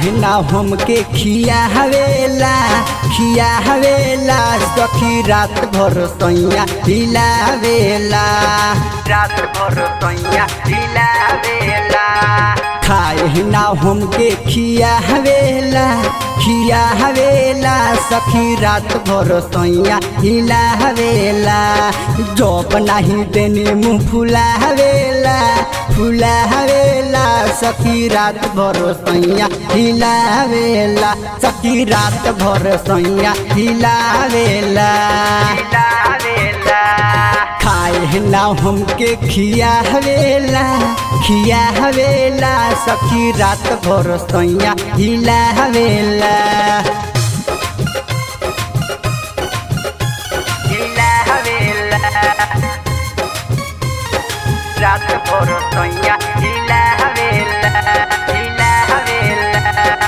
खाए ना हमके खिया हवेला खिया हवेला सखी रात भर सैया हिलावेला रात भर सैया हिलावेला खाए ना हमके खिया हवेला खिया हवेला सखी रात भर सैया हिला हवेला जब नहीं देने मुँह फुला हवेला फुला हवेला सखी रात भर सैया हिला हवेला सखी रात भर सैया हिला हवेला खाए ना हमके खिया हवेला खिया हवेला सखी रात भर सैया हिला हवेला हिला हवेला रात भर सैया हिला हवेला हिला हवेला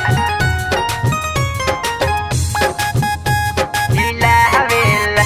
हिला हवेला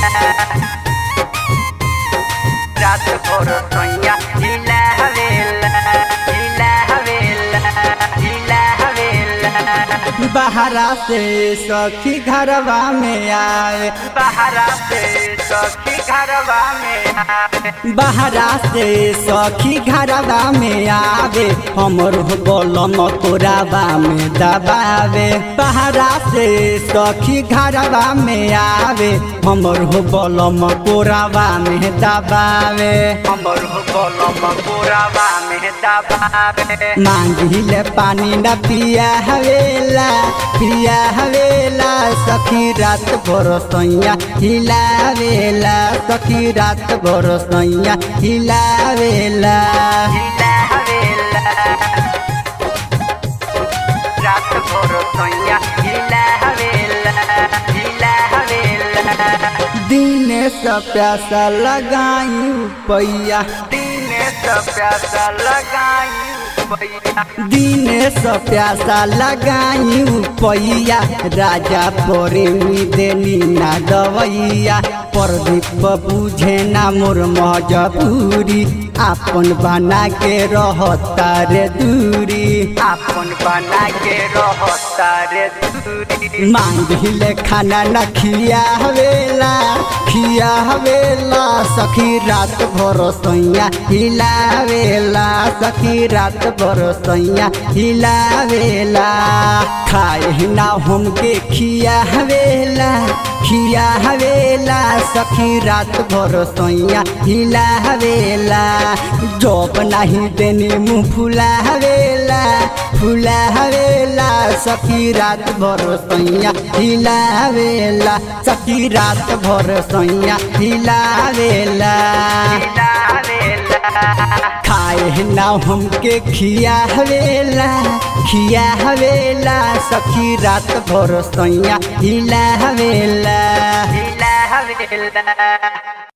रात भर सैया हिला हवेला हिला हवेला हिला हवेला बहरा से सखी घरवा में आए बहरा से सखी घरवा में आए बहरा से सखी घरवा में आवे हमर बलम तोरावा में दबावे बहरा से सखी घरवा में आवे हमर बलम कोरावा में दबावे हमर बलम कोरावा में दबावे मांगिले पानी न पिया हवेला पिया हवेला सखी रात भर सैया हिलावेला सखी रात भर सैया हिलावेला हिलावेला रात भर सैया हिलावेला हिलावेला दिन से प्यासा लगाई पैया दिन से प्यासा लगाई दिन से प्यासा लगाई पैया राजा प्रेमी देनी ना दवैया प्रदीप बुझे ना मोर मजबूरी आपन बना के रहता रे दूरी आपन बना के रहता रे दूरी मांगिले खाना न खिया हवेला खिया हवेला सखी रात भर सैया हिलावेला सखी रात भर सैया हिलावेला खाए ना हमके खिया हवेला खिया हवेला सखी रात भर सैया हिला हवेला जब नहीं देने मुँह फुला हवेला फुला हवेला सखी रात भर सैया हिला हवेला सखी रात भर सैया हिला हवेला खाए ना हमके खिया हवेला खिया हवेला सखी रात भर सैया हिला हवेला हिला हवेला